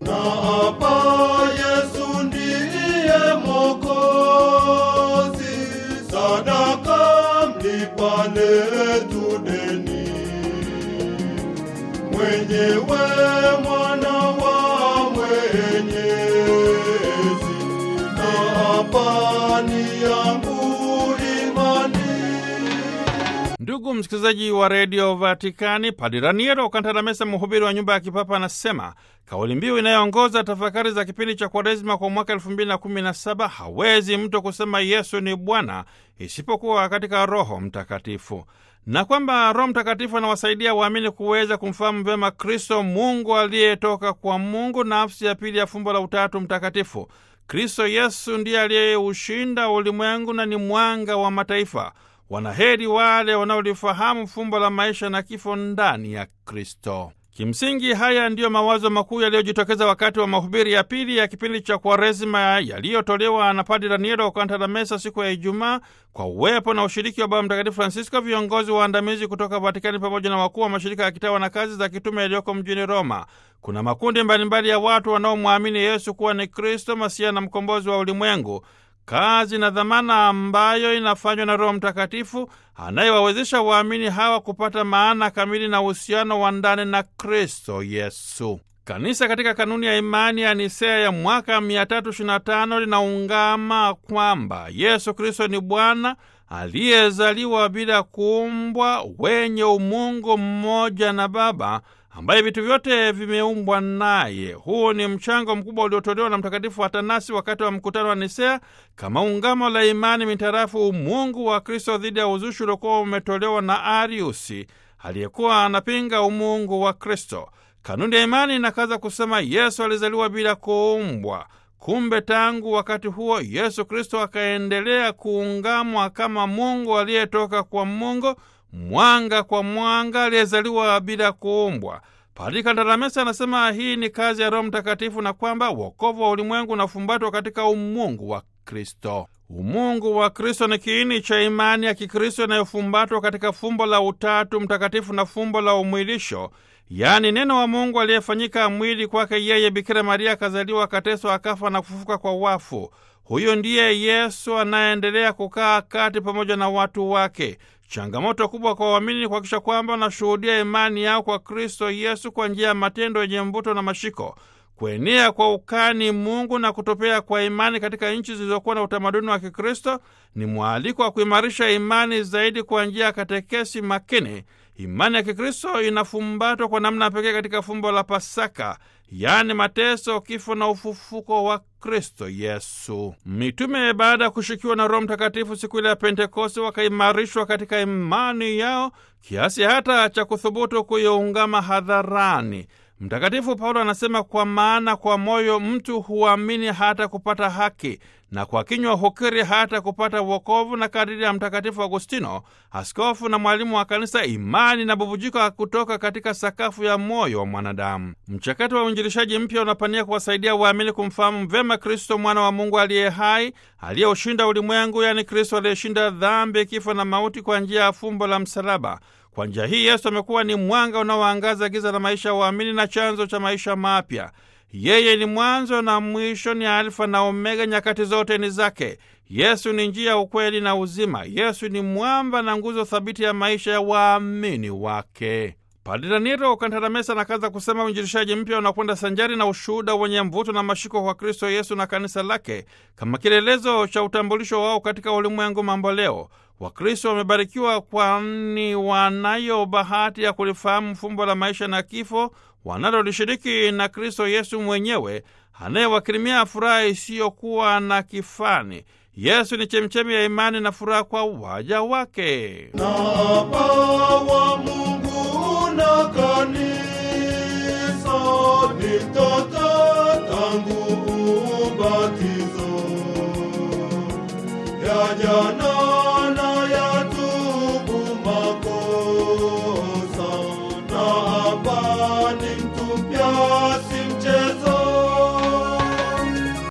na hapa Yesu ndiye Mwokozi, sadaka mlipa letu deni, mwenyewe mwana wa Mwenyezi, na hapa ni yangu imani. Ndugu msikilizaji wa redio Vatikani, Padre Raniero Kantalamesa, mhubiri wa nyumba ya kipapa, anasema kauli mbiu inayoongoza tafakari za kipindi cha Kwaresima kwa mwaka elfu mbili na kumi na saba hawezi mtu kusema Yesu ni Bwana isipokuwa katika Roho Mtakatifu, na kwamba Roho Mtakatifu anawasaidia waamini kuweza kumfahamu vyema Kristo, Mungu aliyetoka kwa Mungu, nafsi ya pili ya fumbo la Utatu Mtakatifu. Kristo Yesu ndiye aliyeushinda ulimwengu na ni mwanga wa mataifa. Wanaheri wale wanaolifahamu fumbo la maisha na kifo ndani ya Kristo. Kimsingi, haya ndiyo mawazo makuu yaliyojitokeza wakati wa mahubiri ya pili ya kipindi cha Kwaresima yaliyotolewa na Padre Raniero Kantalamesa siku ya Ijumaa kwa uwepo na ushiriki wa Baba Mtakatifu Francisco, viongozi waandamizi kutoka Vatikani pamoja na wakuu wa mashirika ya kitawa na kazi za kitume yaliyoko mjini Roma. Kuna makundi mbalimbali ya watu wanaomwamini Yesu kuwa ni Kristo Masia na mkombozi wa ulimwengu kazi na dhamana ambayo inafanywa na Roho Mtakatifu anayewawezesha waamini hawa kupata maana kamili na uhusiano wa ndani na Kristo Yesu. Kanisa katika kanuni ya imani ya Nisea ya mwaka 325 linaungama kwamba Yesu Kristo ni Bwana aliyezaliwa bila kuumbwa, wenye umungu mmoja na Baba ambaye vitu vyote vimeumbwa naye. Huu ni mchango mkubwa uliotolewa na Mtakatifu Atanasi wakati wa mkutano wa Nisea kama ungamo la imani mitarafu umungu wa Kristo dhidi ya uzushi uliokuwa umetolewa na Ariusi aliyekuwa anapinga umungu wa Kristo. Kanuni ya imani inakaza kusema Yesu alizaliwa bila kuumbwa. Kumbe tangu wakati huo Yesu Kristo akaendelea kuungamwa kama Mungu aliyetoka kwa Mungu, mwanga kwa mwanga, aliyezaliwa bila kuumbwa. Padri Kantalamesa anasema hii ni kazi ya Roho Mtakatifu na kwamba wokovu wa ulimwengu unafumbatwa katika umungu wa Kristo. Umungu wa Kristo ni kiini cha imani ya Kikristo inayofumbatwa katika fumbo la Utatu Mtakatifu na fumbo la umwilisho, yaani neno wa Mungu aliyefanyika mwili, kwake yeye Bikira Maria akazaliwa, akateswa, akafa na kufufuka kwa wafu. Huyo ndiye Yesu anayeendelea kukaa kati pamoja na watu wake. Changamoto kubwa kwa waamini ni kuhakikisha kwamba wanashuhudia imani yao kwa Kristo Yesu kwa njia ya matendo yenye mvuto na mashiko, kuenea kwa ukani Mungu na kutopea kwa imani katika nchi zilizokuwa na utamaduni wa Kikristo ni mwaliko wa kuimarisha imani zaidi kwa njia ya katekesi makini. Imani ya Kikristo inafumbatwa kwa namna pekee katika fumbo la Pasaka, yaani mateso, kifo na ufufuko wa Kristo Yesu. Mitume baada ya kushikiwa na Roho Mtakatifu siku ile ya Pentekoste wakaimarishwa katika imani yao kiasi hata cha kuthubutu kuiungama hadharani. Mtakatifu Paulo anasema, kwa maana kwa moyo mtu huamini hata kupata haki na kwa kinywa hukiri hata kupata wokovu. Na kadiri ya Mtakatifu Agustino, askofu na mwalimu wa Kanisa, imani na bubujika kutoka katika sakafu ya moyo wa mwanadamu. Mchakato wa uinjilishaji mpya unapania kuwasaidia waamini kumfahamu vyema Kristo, mwana wa Mungu aliye hai, aliyeushinda ulimwengu, yaani Kristo aliyeshinda dhambi, kifo na mauti kwa njia ya fumbo la msalaba. Kwa njia hii Yesu amekuwa ni mwanga unaoangaza giza la maisha ya waamini na chanzo cha maisha mapya. Yeye ni mwanzo na mwisho, ni Alfa na Omega, nyakati zote ni zake. Yesu ni njia, ukweli na uzima. Yesu ni mwamba na nguzo thabiti ya maisha ya waamini wake. Padre Raniero Kantalamesa anakaza kusema uinjilishaji mpya unakwenda sanjari na ushuhuda wenye mvuto na mashiko kwa Kristo Yesu na kanisa lake kama kielelezo cha utambulisho wao katika ulimwengu mamboleo. Wakristo wamebarikiwa kwani wanayo bahati ya kulifahamu fumbo la maisha na kifo wanalolishiriki na Kristo Yesu mwenyewe anayewakirimia furaha isiyokuwa na kifani. Yesu ni chemchemi ya imani na furaha kwa waja wake. na Baba Mungu na kanisa ni mtoto tangu ubatizo ya jana